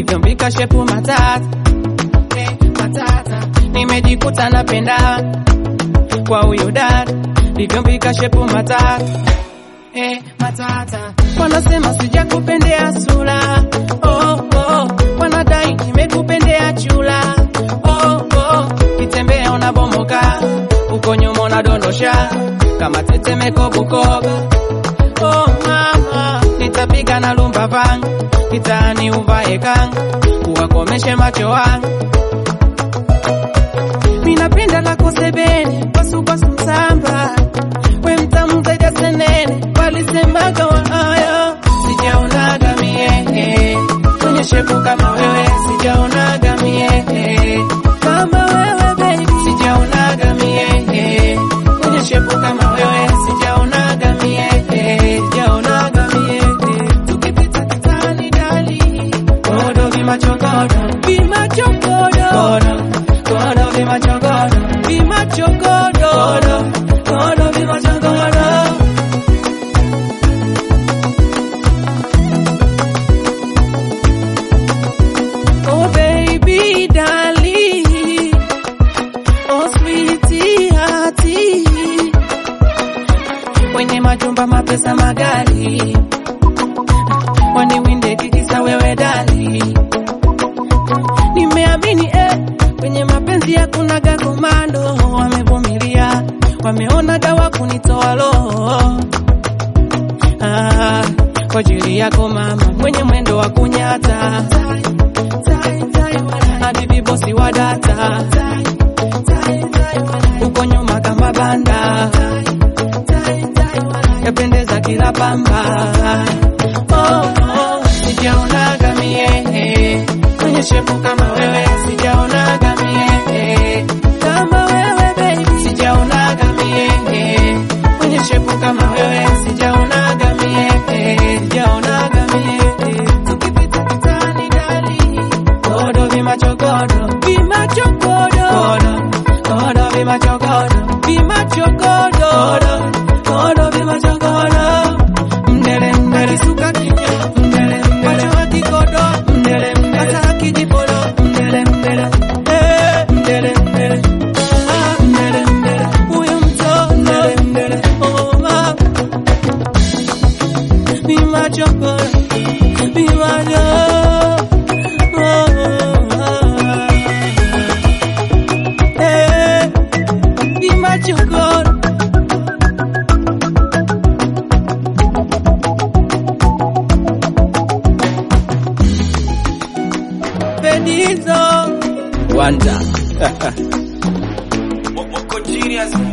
livyombika shepu matata eh, matata nimejikuta napenda kwa huyo dada livyombika shepu matata eh, matata wanasema sijakupendea sura oh, oh. wanadai nimekupendea chula oh, oh. kitembea unabomoka uko nyuma unadondosha kama tetemeko Bukoba oh, mama nitapiga na lumba vang kitani uvae kang uwakomeshe macho wangu minapenda lako sebene kwasukwasu msamba we mtamu zaidi ya senene walisemaga waayo sijaonaga mie eh, kwenye shepu kama wewe sijaonaga mie eh, kama wewe baby sijaonaga mie eh, kwenye shepu kama wewe sijaonaga mie eh, sijaonaga mie eh, tukipita kitani dali kodo vimachokodo vimachokodo kodo vimachokodo vimachokodo kodo vimachokodo Oh baby darling, oh sweetie hearty, wenye majumba mapesa magari, waniwinde kikisa wewe dali, nimeamini eh, kwenye mapenzi hakunaga komando, wamevumilia, wameona dawa kunitoa roho ah, kwa ajili yako mama, mwenye mwendo wa kunyata hadi vibosi wa data uko nyuma kama banda yapendeza kila pamba oh, oh, sijaonaga mie eh, kwenye shepu kama wewe sijaonaga mie eh, kama wewe baby sijaonaga mie eh, kwenye shepu kama wewe sijaonaga mie eh, sijaonaga mie eh, tukipita kitani dali kodo vimachokodo vimachokodo kodo vimachokodo vimachokodo kodo vimachokodo mdele mdele suka kinya mdele mdele wa kikodo mdele mdele hata kijipolo mdele mdele eh mdele mdele ah mdele mdele huyo mtoto mdele mdele oh ma vimachokodo vimachokodo Eh, vimachokodo Pedizo Wanda. Moko genius.